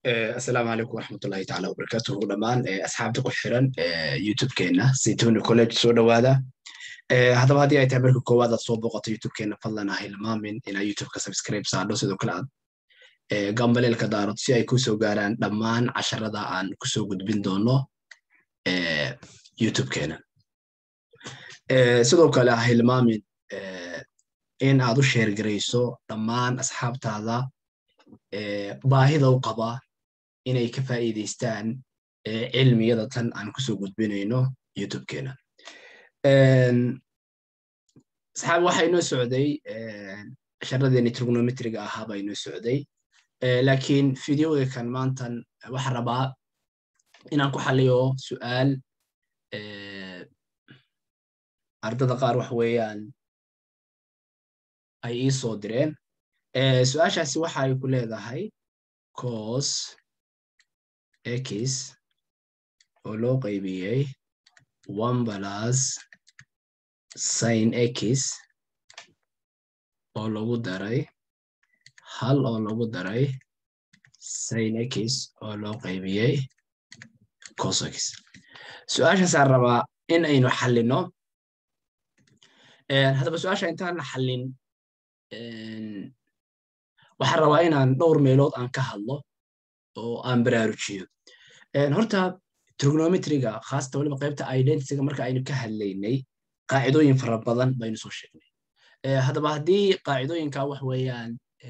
asalaamu calaykum waraxmatullahi taala wabarakatuhu dhammaan asxaabta ku xiran youtube-keena saytoni college soo dhowaada haddaba haddii ay tahay marka koowaad aad soo booqato youtube-keena fadlan ha hilmaamin inaa youtube-ka subscribe saadho sidoo kale aad gambaleelka daarood si ay kusoo gaaraan dhammaan casharada aan kusoo gudbin doono youtube-keena sidoo kale ha hilmaamin in aad u sheergarayso dhammaan asxaabtaada baahida u qaba inay ka faa'iidaystaan cilmiyada tan aan kusoo gudbinayno youtube-keena saxaabi waxa inoo socday sharadeeni trigonometriga ahaa baa inoo socday laakiin videoga kan maantan waxa rabaa inaan ku xaliyo su'aal ardada qaar wax weeyaan ay ii soo direen su-aashaasi waxa ay ku leedahay cos x oo loo qaybiyey one plus sin x oo lagu daray hal oo lagu daray sin x oo loo qaybiyey cos x su-aashaasaan rabaa in aynu xallino haddaba su-aasha intaan la xallin waxaan rabaa inaan dhowr meelood aan ka hadlo oo aan baraarujiyo horta trigonometriga khaasata waliba qaybta identityga marka aynu ka hadlaynay qaacidooyin fara badan baynu soo sheegnay haddaba haddii qaacidooyinka wax weeyaan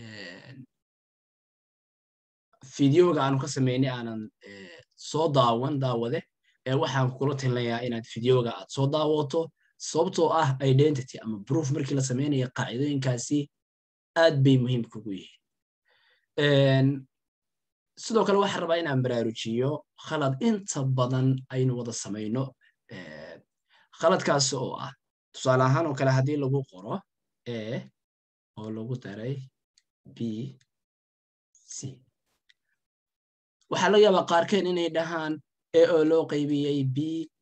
fideoga aanu ka samaynay aanan soo daawan daawade waxaan kula tilinayaa inaad fideoga aad soo daawato sababtoo ah identity ama proof markii la samaynaya qaacidooyinkaasi aad bay muhiim kugu yihiin sidoo kale waxaan rabaa inaan baraarujiyo khalad inta badan aynu wada samayno khaladkaas oo ah tusaale ahaan oo kale haddii lagu qoro a oo lagu daray b c waxaa laga yaabaa qaarkeen inay dhahaan a oo loo qaybiyey b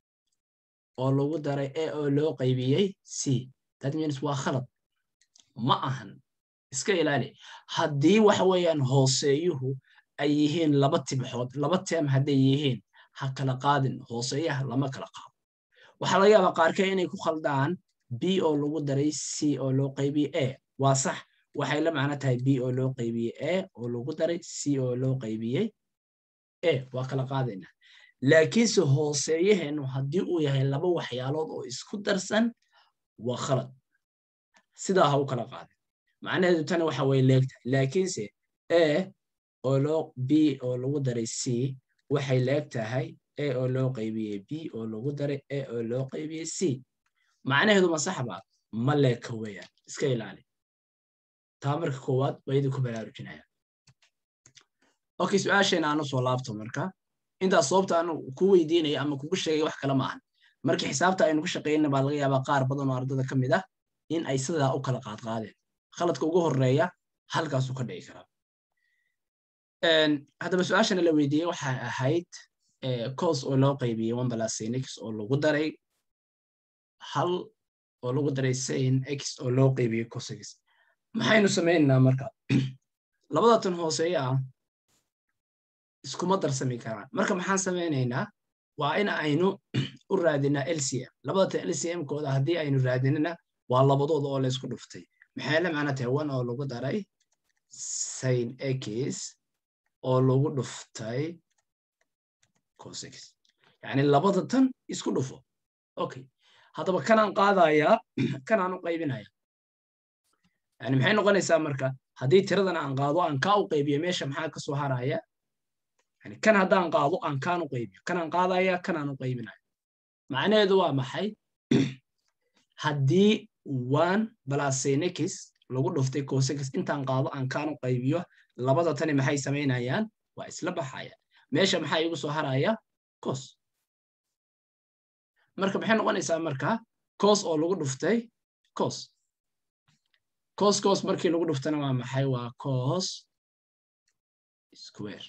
oo lagu daray a oo loo qaybiyey c that means waa khalad ma ahan iska ilaali haddii waxa weeyaan hooseeyuhu ay yihiin laba tibxood laba teem hadday yihiin ha kala qaadin hooseeyaha lama kala qaado waxaa laga yaabaa qaarkee inay ku khaldaan b oo lagu daray c oo loo qaybiyey a waa sax waxay la macno tahay b oo loo qaybiyey a oo lagu daray c oo loo qaybiyey a waa kala qaadayna laakiinse hooseeyaheennu haddii uu yahay laba waxyaalood oo isku darsan waa khalad sidaa ha u kala qaadin macnaheedu tani waxa way leegtahay laakiinse a oo loo b oo lagu daray c waxay leeg tahay a oo loo qaybiyey b oo lagu daray a oo loo qaybiyey c macnaheedu ma saxba ma leeka weeyaan iska ilaali taa marka koowaad waa idinku baraarujinaya okay su-aasheena aanu soo laabto marka intaas sababta aanu ku weydiinaya ama kugu sheegay wax kale ma ahan markii xisaabta aynu ku shaqaynana baa laga yaabaa qaar badan oo ardada ka mid ah in ay sidaa u kala qaadqaadeen khaladka ugu horeeya halkaasuu ka dhici karaa haddaba su-aashana la weydiiyey waxay ahayd cos oo loo qaybiyey one plus sin x oo lagu daray hal oo lagu daray sin x oo loo qaybiyey cos x maxaynu samaynaynaa marka labada tan hooseeye ah iskuma darsami karaan marka maxaan samaynaynaa waa in aynu u raadinaa lcm labada tan lcm kooda haddii aynu raadinana waa labadooda oo laysku dhuftay maxay la macno tahay one oo lagu daray sin x oo lagu dhuftay cos x yacni labada tan isku dhufo okay haddaba kanaan qaadayaa kanaan u qaybinaya yani maxay noqonaysaa marka haddii tiradan aan qaado aan kaa u qaybiyo meesha maxaa kasoo haraya yani kan haddaan qaado aan kaan u qaybiyo kanaan qaadaya kanaan u qaybinaya macnaheedu waa maxay haddii one balasenix lagu dhuftay cosix intaan qaado aan kaan u qaybiyo labada tani maxay samaynayaan waa isla baxaya meesha maxaa igu soo haraya cos marka maxay noqonaysaa marka cos oo lagu dhuftay cos cos cos markii lagu dhuftana waa maxay waa cos square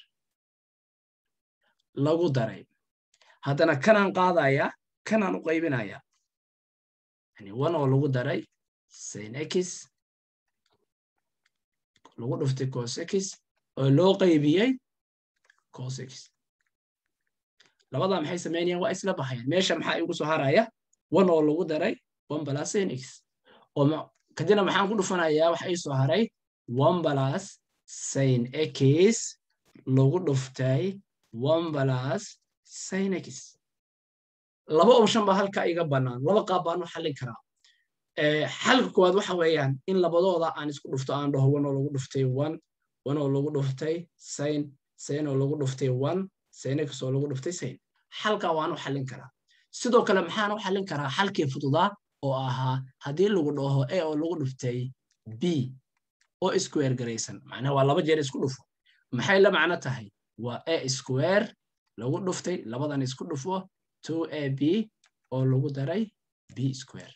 lagu daray haddana kanaan qaadaya kanaan u qaybinaya yani one oo lagu daray sin x lagu dhuftay cos x oo loo qaybiyey cos x labadaa maxay samaynayaan waa isla baxayaan meesha maxaa igu soo haraya one oo lagu daray one plus sin x oo kadibna maxaan ku dhufanayaa waxa ii soo haray one plus sin x lagu dhuftay one plus sin x laba option baa halka iga bannaan laba qaab baan u xallin karaa xalka koowaad waxa weeyaan in labadooda aan isku dhufto aan dhaho one oo lagu dhuftay one one oo lagu dhuftay sin sin oo lagu dhuftay one sin x oo lagu dhuftay sin xalkaa waan u xallin karaa sidoo kale maxaan u xallin karaa xalkii fududaa oo ahaa haddii lagu dhaho a oo lagu dhuftay b oo square garaysan macnaha waa laba jeer isku dhufo maxay la macno tahay waa a square lagu dhuftay labadan isku dhufo two a b oo lagu daray b square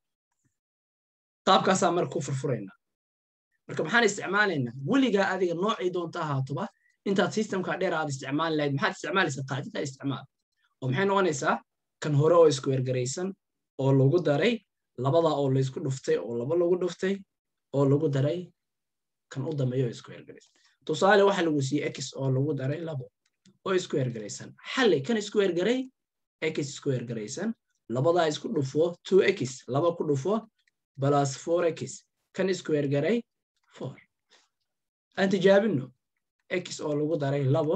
qaabkaasaa marka ku furfuraynaa marka maxaan isticmaalaynaa weligaa adiga noocii doonta ahaatoba intaad systemka dheer aad isticmaali lahayd maxaad isticmaalaysaa qaacidada isticmaal oo maxay noqonaysaa kan hore oo square garaysan oo lagu daray labada oo laysku dhuftay oo laba lagu dhuftay oo lagu daray kan u dambeeya oo square garaysan tusaale waxa lagu siiyey x oo lagu daray labo oo square garaysan xalli kan square garay x square garaysan labadaa isku dhufo two x laba ku dhufo plus four x kan square garay four aan tijaabino x oo lagu daray labo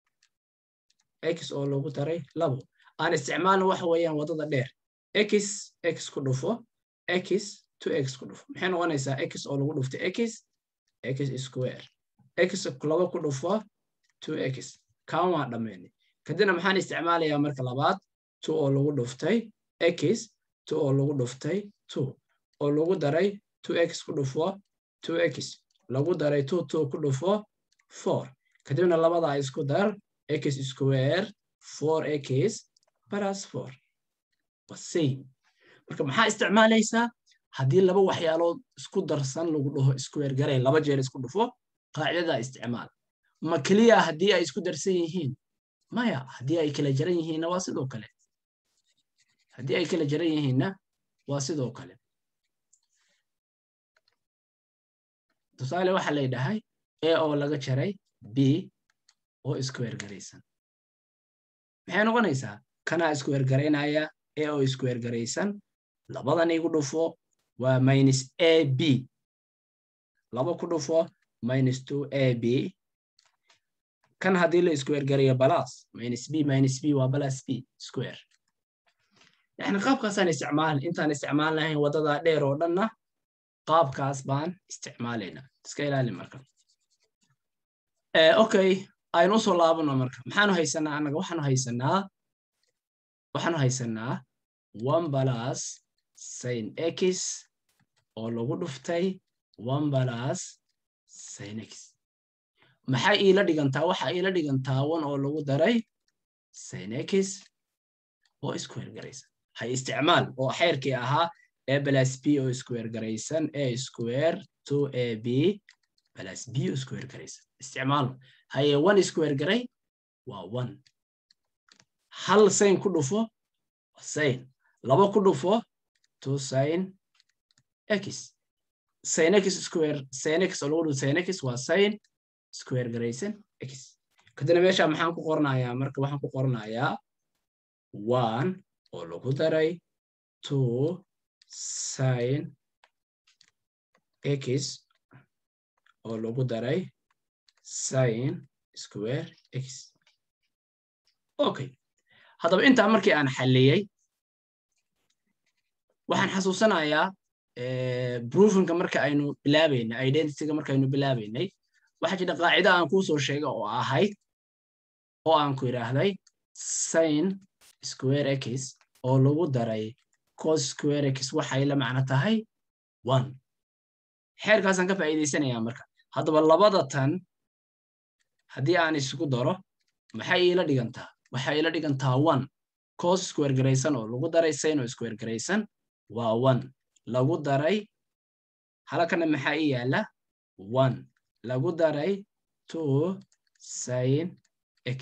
x oo lagu daray labo aan isticmaalno waxa weeyaan waddada dheer x x ku dhufo x to x ku dhufo maxay noqonaysaa x oo lagu dhuftay x x square x laba ku dhufo two x kaan waa dhammaynay kadibna maxaan isticmaalayaa marka labaad two oo lagu dhuftay x two oo lagu dhuftay two oo lagu daray two x ku dhufo two x lagu daray two two ku dhufo four kadibna labadaa isku dar x square four x plus four waa same marka maxaa isticmaalaysaa haddii laba waxyaalood isku darsan lagu dhaho square garay laba jeer isku dhufo qaacidadaa isticmaal ma keliya haddii ay isku darsan yihiin maya haddii ay kala jaran yihiinna waa sidoo kale haddii ay kala jaran yihiinna waa sidoo kale tusaale waxa lay dhahay a oo laga jaray b oo square garaysan maxay noqonaysaa kanaa square garaynaya a oo square garaysan labadan igu dhufo waa minus a b laba ku dhufo minus two a b kan haddii la square garayo balas minus b minus b waa balas b square yani qaabkaasaan isticmaal intaan isticmaal lahayn waddada dheer oo dhanna qaabkaas baan isticmaalaynaa iska ilaali marka okay aynu usoo laabano marka maxaanu haysanaa annaga waxaanu haysanaa waxaanu haysanaa one balas sin x oo lagu dhuftay one balas sin x maxay iila dhigantaa waxa iila dhigantaa one oo lagu daray sin x oo square garaysan hay isticmaal oo xeerkii ahaa a plus b oo square garaysan a square two a b plus b oo square garaysan isticmaalo haye one square garay waa one hal sin ku dhufo waa sin laba ku dhufo two sin x sin x square sin x oo lagu dhufo sin x waa sin square garaysan x kadibna meesha maxaan ku qornayaa marka waxaan ku qornayaa one oo lagu daray two sin x oo lagu daray sin square x okay haddaba intaa markii aan xalliyey waxaan xasuusanayaa broofinka marka aynu bilaabaynay identityga markaaynu bilaabaynay waxaa jira qaacida aan kuu soo sheegay oo ahayd oo aan ku idhaahday sin square x oo lagu daray cos square x waxay la macno tahay one xeerkaasaan ka faa'iidaysanayaa marka haddaba labada tan haddii aan isugu daro maxay iila dhigantaa waxay iila dhigantaa one cos square garaysan oo lagu daray sin oo square garaysan waa one lagu daray halakana maxaa ii yaala one lagu daray two sin x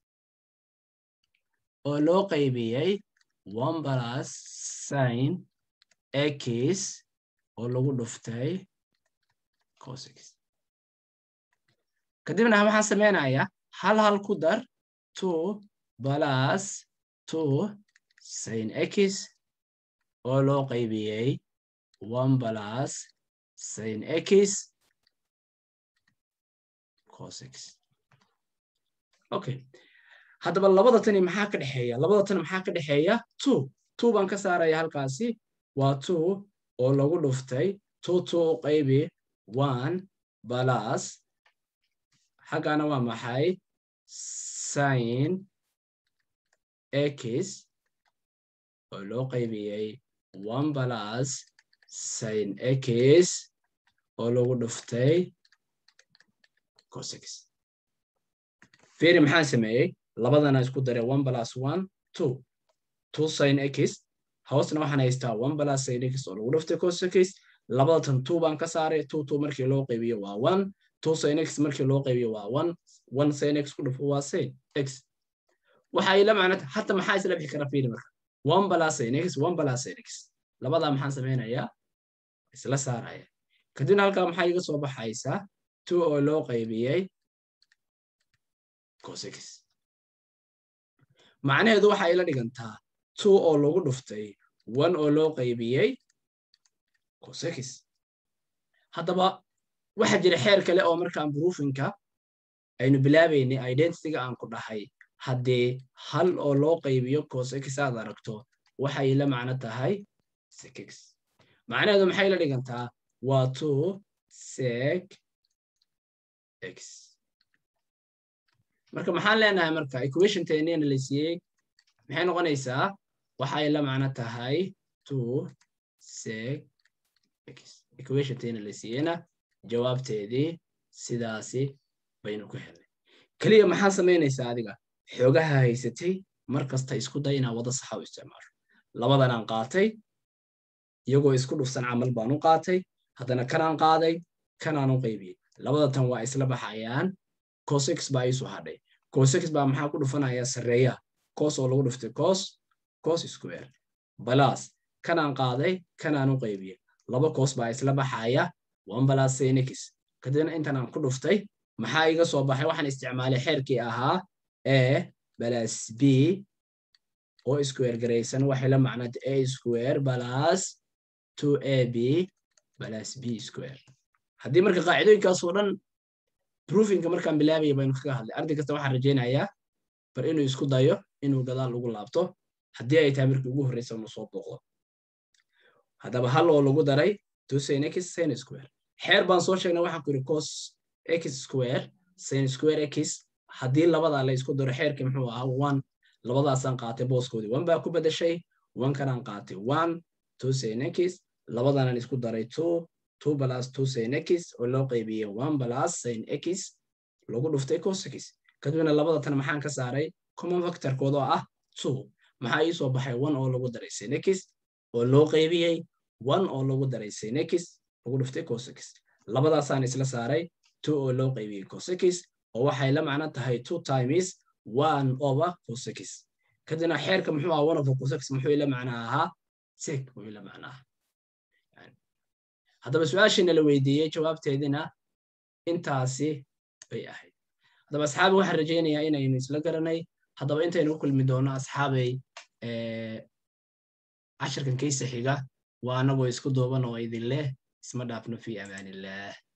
oo loo qaybiyey one plus sin x oo lagu dhuftay cos x kadibna waxaan samaynayaa hal hal ku dar two plus two sin x oo loo qaybiyey one plus sin x cos x okay haddaba labada tani maxaa ka dhexeeya labada tani maxaa ka dhexeeya two two baan ka saaraya halkaasi waa two oo lagu dhuftay two two u qaybi one plus xaggana waa maxay sin x oo loo qaybiyey one plus sin x oo lagu dhuftay cos x feri maxaan sameeyey labadana isku daray one plus one two two sin x hoosna waxaan haystaa one plus sin x oo lagu dhuftay cos x labada tan two baan ka saaray two two markii loo qaybiyo waa one two sin x markii loo qaybiyo waa one one sin x ku dhufo waa sin x waxa ila macnata hata maxaa isla bixi kara firi marka one plus sin x one plus sin x labadaa maxaan samaynayaa isla saaraya kadibna halkaa maxaa iga soo baxaysaa two oo loo qaybiyey cos x macnaheedu waxaa ila dhigantaa two oo lagu dhuftay one oo loo qaybiyey cos x haddaba waxaa jira xeer kale oo markaan broofinka aynu bilaabaynay identityga aan ku dhahay haddii hal oo loo qaybiyo cos x aad aragto waxay la macno tahay sec x macnaheedu maxay la dhigantaa waa two sec x marka maxaan leenahay marka equation tenina la siiyey maxay noqonaysaa waxay la macno tahay two sec x equation tena la siiyeyna jawaabteedii sidaasi baynu ku helnay keliya maxaa samaynaysaa adiga xoogaha haysatay mar kasta isku day inaa wada saxa u isticmaasho labadanaan qaatay iyagoo isku dhufsan camal baan u qaatay haddana kanaan qaaday kanaan u qaybiyey labada tan waa isla baxayaan cosx baa iisu hadhay cosx baa maxaa ku dhufanaya sarreeya cos oo lagu dhuftay cos cos square balas kanaan qaaday kanaan u qaybiyey laba cos baa isla baxaya one balas sinx kadibna intan aan ku dhuftay maxaa iga soo baxay waxaan isticmaalay xeerkii ahaa a balas b oo square garaysan waxay la macnad a square balas two a b balas b square haddii marka qaacidooyinkaasoo dhan broofinka markaan bilaabaya baynu kaga hadlay arday kasta waxaan rajaynayaa bar inuu isku dayo inuu gadaal ugu laabto haddii ay tahay markii ugu horreysa unu soo booqdo haddaba hal oo lagu daray two sin x sin square xeer baan soo sheegnay waxaan ku yidhi cos x square sin square x haddii labadaa la isku daro xeerkii muxuu ahaa one labadaasaan qaatay booskoodii one baa ku bedeshay one kanaan qaatay one two sin x labadanan isku daray two two plus two sin x oo loo qaybiyey one plus sin x lagu dhuftay cos x kadibna labada tan maxaan ka saaray common factorkooda oo ah two maxaa ii soo baxay one oo lagu daray sin x oo loo qaybiyey one oo lagu daray sin x lagu dhuftay cos x labadaasaan isla saaray two oo loo qaybiyey cos x oo waxay la macno tahay two times one over cos x kadibna xeerka muxuu ahaa one over cos x muxuu ila macno ahaa sec muxuu ila macno ahaa haddaba su-aashiina la weydiiyey jawaabteedina intaasi bay ahayd haddaba asxaabi waxaan rajaynayaa inaynu isla garanay haddaba intaynu u kulmi doono asxaabay cashirkan kaysa xiga waa anagoo isku duuban oo idin leh isma dhaafno fi amaanillaah